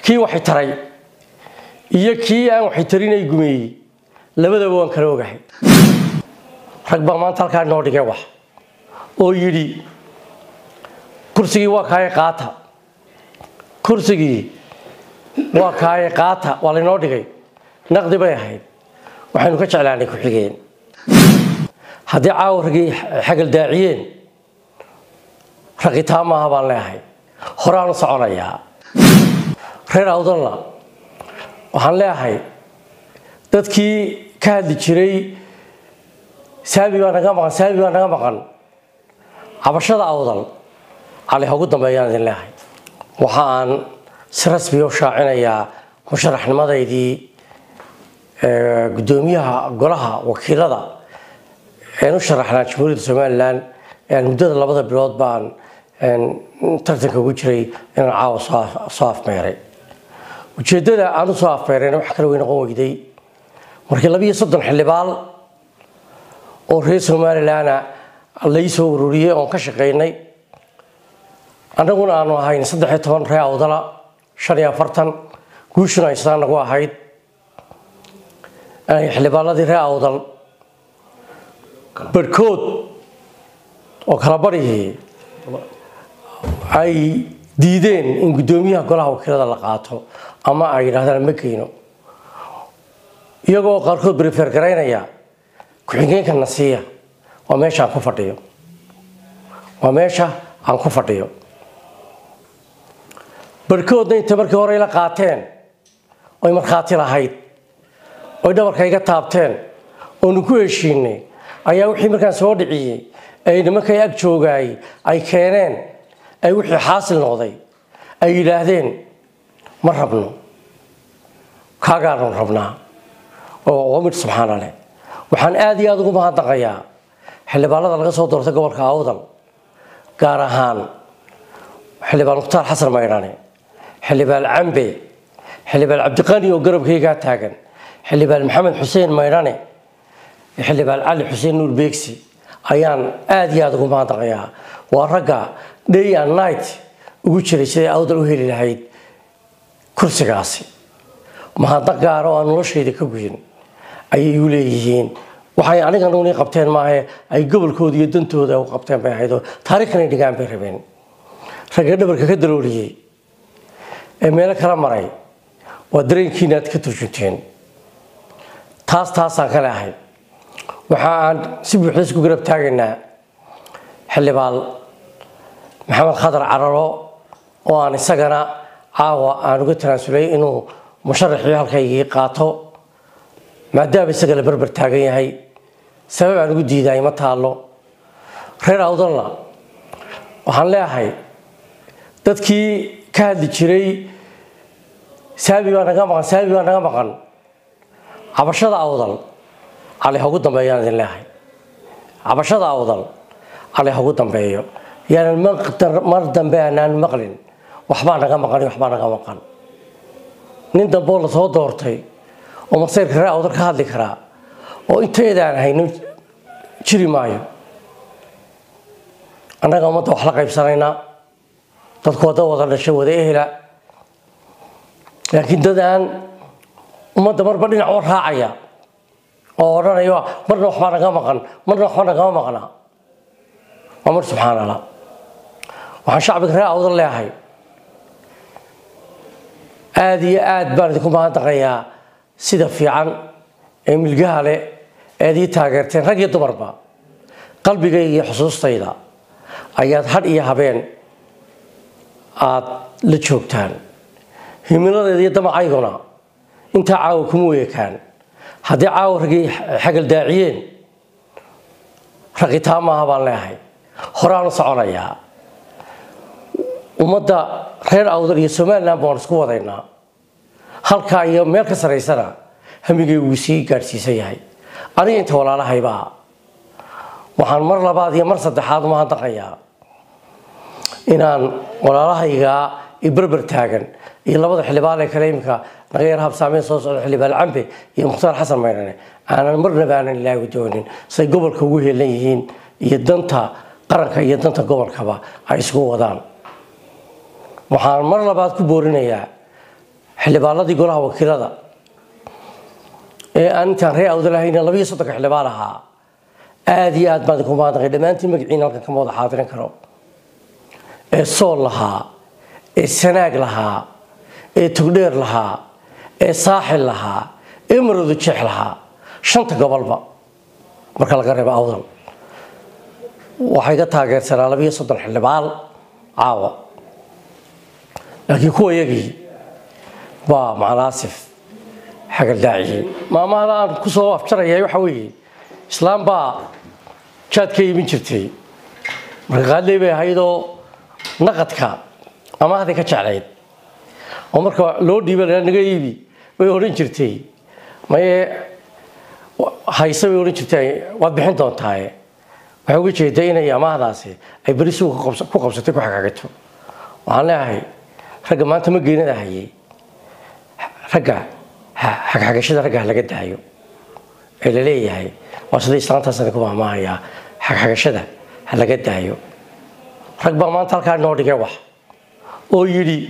kii waxay taray iyo kii aan waxay tarinay gumeeyey labadaba waan kala ogahay rag baa maanta halkaa inoo dhigay wax oo yidhi kursigii waa kaaye qaata kursigii waa kaaye qaata waa laynoo dhigay naqdi bay ahayd waxaynu ka jeclaanay ku-xigeen haddii caawa ragii xagal daaciyeen raqitaan maaha baan leeahay horaanu soconayaa reer awdalla waxaan leeahay dadkii ka hadli jiray saabi baa naga maqan saabi baa naga maqan cabashada awdal cali ha ugu dambeeyaan idin leeahay waxa aan si rasmiya u shaacinayaa musharaxnimadaydii guddoomiyaha golaha wakiilada een u sharaxnaa jamhuuriyadda somalilan muddada labada bilood baan tartanka ugu jiray inaan caawa soo afmeeray ujeeddada aan u soo afmeerayna wax kale way noqon weyday markii labiiyo soddon xildhibaal oo reer somalilana lai soo ururiyey oon ka shaqaynay annaguna aanu ahayn saddex iyo toban ree awdala shan iyo afartan guushuna ay sidaan nagu ahayd xildhibaanadii ree awdal barhkood oo kala barihii ay diideen in guddoomiyaha golaha wakiilada la qaato ama ay yidhahdaan ma geyno iyagoo qaarkood brifer garaynaya ku-xigeenka nasiiya waa meesha aan ku fadhiyo waa meesha aan ku fadhiyo barhkoodna intay markii hore ila qaateen oy markhaati lahayd oy dhabarka iga taabteen oonu ku heshiinay ayaa wixii markaan soo dhiciyey ay nimankay ag joogaay ay keeneen ay wixii xaasil noqday ay yidhaahdeen ma rabno kaagaanu rabnaa oo mid subxaana leh waxaan aada iyo aada ugu mahadnaqayaa xildhibaanada laga soo doortay gobolka awdal gaar ahaan xildhibaan mukhtaar xasan maydhane xildhibaan cambe xildhibaan cabdiqani oo garabkaygaa taagan xildhibaan maxamed xuseen maydhane xildhibaan cali xuseen nuur beegsi ayaan aada iyo aada ugu mahadnaqayaa waa ragga day and night ugu jiray siday awdal u heli lahayd kursigaasi mahadnaq gaara oo aan noloshayda ka guyin ayay igu leeyihiin waxay aniga nuni qabteen maahe ay gobolkooda iyo dantooda u qabteen bay ahayd oo taariikhkanay dhigaan bay rabeen ragga dhabarka ka dalooliyey ee meelo kala maray waa dareenkiina aad ka turjunteen taas taasaan ka leahay waxa aan si buuxda isku garab taagaynaa xildhibaan maxamed khadar cararo oo aan isagana caawa aan uga tanaasulay inuu musharaxii halkaygii qaato maadaama isaga la berber taagan yahay sabab aan ugu diidaay ma taallo reer awdalla waxaan leeahay dadkii ka hadli jiray saabi baa naga maqan saabi baa naga maqan cabashada awdal cali ha ugu dambeeyaan idin leeahay cabashada awdal cali ha ugu dambeeyo yaanan mar dambe aanaan maqlin waxbaa naga maqan waxbaa naga maqan nin dambe oo lasoo doortay oo masayrka ree awdal ka hadli karaa oo inteedaan hayno jiri maayo annaga ummadda wax la qaybsanaynaa dadku wadda wada dhashay wada ehela laakiin dad aan ummadda marba dhinac u raacaya oo odhanayo marna waxbaa naga maqan marna waxba nagama maqnaa waa mar subxaan allah waxaan shacbiga ree awdal leeahay aada iyo aad baan idinku mahadnaqayaa sida fiican ee milgaha leh eed ii taageerteen rag iyo dumarba qalbigayga iyo xusuustayda ayaad hadh iyo habeen aada la joogtaan himiladeeda iyo damacayguna intaa caawa kuma weekaan haddii caawa ragii xagal daaciyeen raqitaan maaha baan leeahay horaanu soconayaa ummadda reer awdal iyo somalilan baan isku wadaynaa halkaa iyo meel ka saraysana hamigay wuu sii gaadhsiisan yahay aniga inta walaalahaybaa waxaan mar labaad iyo mar saddexaad umahadnaqayaa inaan walaalahaygaa i berber taagan iyo labada xildhibaan ee kale imika naga yar habsaameyn soo socda xildhibaan cambe iyo mukhtaar xasan maydhane aanan marnaba aanan ilaahi doonin say gobolka ugu heelan yihiin iyo danta qaranka iyo danta gobolkaba ay isugu wadaan waxaan mar labaad ku boorinayaa xildhibaanadii golaha wakiilada ee aan intaan ree awda lahayna labiyo soddonka xildhibaan ahaa aada iyo aad baan idinku mahadnaqay dhammaantiin magaciina halkan kama wada xaadirin karo ee sool lahaa ee sanaag lahaa ee tugdheer lahaa ee saaxil lahaa ee maroodo jeex lahaa shanta gobolba marka laga reebo awdal waxay ga taageersanaa labiyo soddon xildhibaan caawa laakiin kuwa yagii waa macanaasif xagaldaaciyey maamahada aan kusoo afjaraya waxa weeye islaam baa jaad ka iibin jirtay marka qaadley bay ahaydoo naqadka amaahday ka jeclayd oo marka loo dhiiba naga iibi way odhan jirtay maye hayse bay odhan jirtay waad bixin doontaaye waxay uga jeeday inay amaahdaasi ay beri suuqa ku qabsatay ku xagaagato waxaan leeyahay ragga maanta ma geenada hayay ragga xagxagashada ragga laga daayo ee la leeyahay waa sida islaantaas idinku maamaahayaa xagxagashada ha laga daayo rag baa maanta halkaa inoo dhigay wax oo yidhi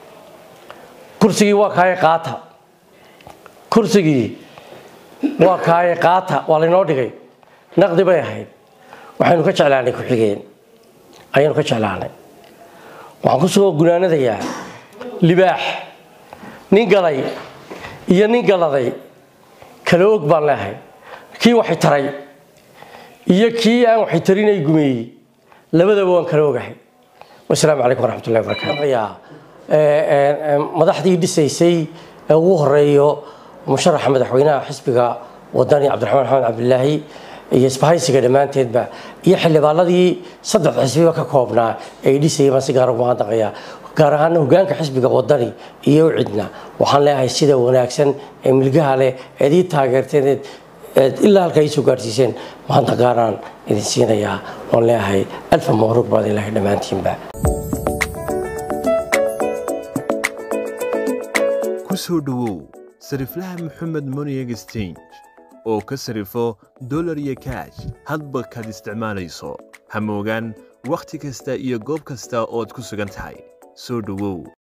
kursigii waa kaaye qaata kursigii waa kaaye qaata waa laynoo dhigay naqdi bay ahayd waxaynu ka jeclaanay ku-xigeen ayaynu ka jeclaanay waxaan kusoo gunaanadayaa libaax nin galay iyo nin galaday kala og baan leehay kii waxay taray iyo kii aan waxay tarinay gumeeyey labadaba waan kala ogahay wasalaamu calaykum waraxmatullahi wabarakaatu madaxdii dhisaysay ee ugu horeeyo musharaxa madaxweynaha xisbiga wadani cabdiraxmaan maxamed cabdilaahi iyo isbahaysiga dhammaanteedba iyo xildhibaanadii saddex xisbiba ka koobnaa ay dhisayay baan si gaar ugu mahadnaqayaa gaar ahaana hogaanka xisbiga wadani iyo cidna waxaan leeyahay sida wanaagsan ee milgaha leh eed ii taageerteen eed ilaa halka iisoo gaarsiiseen maanta gaaraan idin siinayaa waan leeyahay alfa mabruuq baad ilaahay dhammaantiinba ku soo dhowow sariflaha moxamed money exchange oo ka sarifo dolar iyo kaash hadba kaad isticmaalayso hamoogaan wakhti kasta iyo goob kasta ood ku sugan tahay soo dhowow